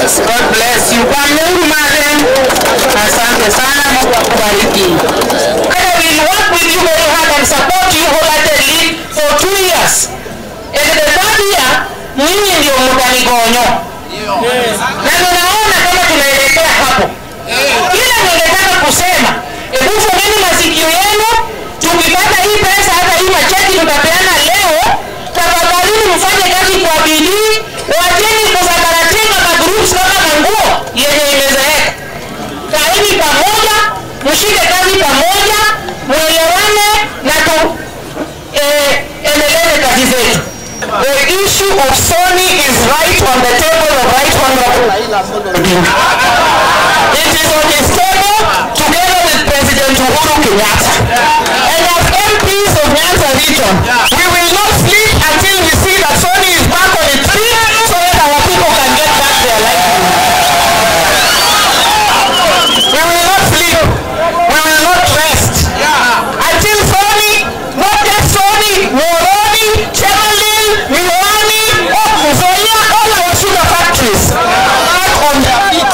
God bless you. Kwa Mungu madam. Asante sana, Mungu akubariki. I will work with you very hard and support you wholeheartedly for two years. And the third year, nyinyi ndio mtanigonyo. Na ninaona kama tunaelekea hapo. Kila ningetaka kusema, hebu fungeni masikio yenu, tukipata hii pesa, hata hii macheki tutapeana leo, tafadhalini mfanye kazi kwa bidii, wacheni kusambaratika magroups kama manguo yenye imezeeka. Kaeni pamoja, mshike kazi pamoja, mwelewane na tu eh, endeleze kazi zetu. The issue of Sony is right on the table of right honorable Odinga. It is on his table together with President Uhuru Kenyatta. And as MPs of Nyanza region, we will not sleep until we see that Sony is back on its feet so that our people can get back their livelihood. We will not sleep. We will not rest. Until Sony, not just Sony, Moroni, Chemelil, Miwani, Muzoia, all our sugar factories back on their feet.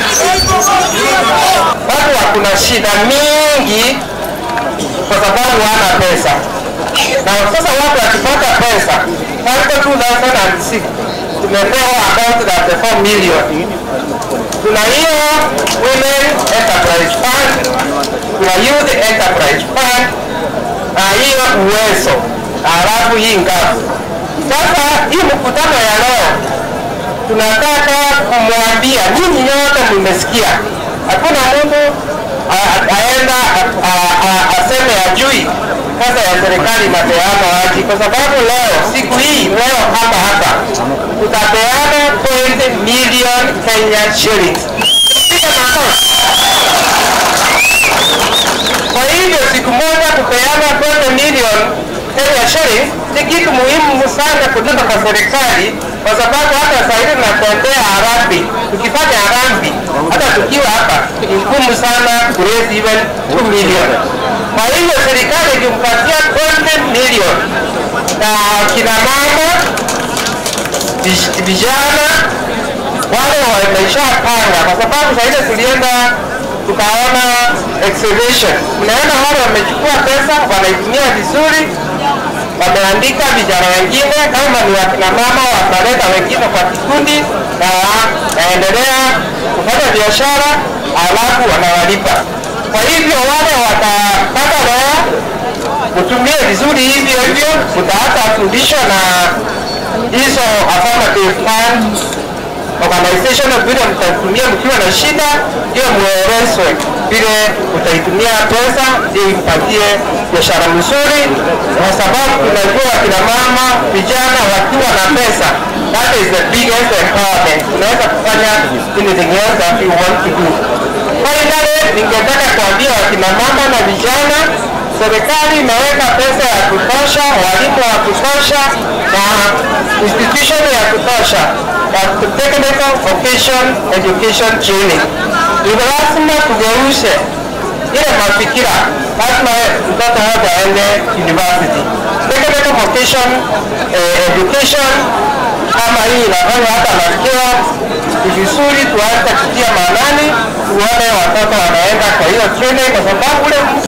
Watu wakuna shida mingi kwa sababu hana pesa, na sasa watu wakipata pesa katika 2006 tumepewa about 34 million kuna hiyo women enterprise fund kuna youth enterprise fund na hiyo uwezo halafu hii ngazi sasa hii mkutano ya leo tunataka kumwambia nyinyi nyote mmesikia hakuna mtu a- a- aenda a- a- a- aseme ajui pesa ya serikali inapeana wapi kwa sababu leo siku hii leo hapa hapa tutapeana 20 million Kenya shillings piga makofi kwa hivyo siku moja kupeana 20 million Kenya shillings ni kitu muhimu sana kutoka kwa serikali, kwa sababu hata saa hizi tunatembea harambee, tukifanya harambee hata tukiwa hapa ni ngumu sana kuraise even 2 million. Kwa hivyo serikali ikimpatia 20 million na kina mama vij- vijana wale wameshapanga, kwa sababu saa ile tulienda tukaona exhibition, unaona wale wamechukua pesa wanaitumia vizuri, wameandika vijana wengine kama ni wakina mama wataleta wengine kwa kikundi na wanaendelea kufanya biashara, alafu wanawalipa. Kwa hivyo wale watapata leo utumie vizuri hivyo hivyo, utaacha fundisho na hizo affirmative fund organization vile mtatumia mkiwa na shida, hiyo muelezwe vile utaitumia pesa ili mpatie biashara mzuri, kwa sababu tunajua kina mama vijana wakiwa na pesa, that is the biggest empowerment. Unaweza kufanya anything else that you want to do. Finally, ningetaka kuambia wakina mama na vijana serikali imeweka pesa ya kutosha, walimu wa kutosha na institution ya kutosha ya technical vocation education training. Ni lazima tugeuze ile mafikira, lazima mtoto wote aende university. Technical vocation eh, education kama hii inafanya hata masikio ni vizuri tuanze kutia maanani, tuone watoto wanaenda kwa hiyo training, kwa sababu ule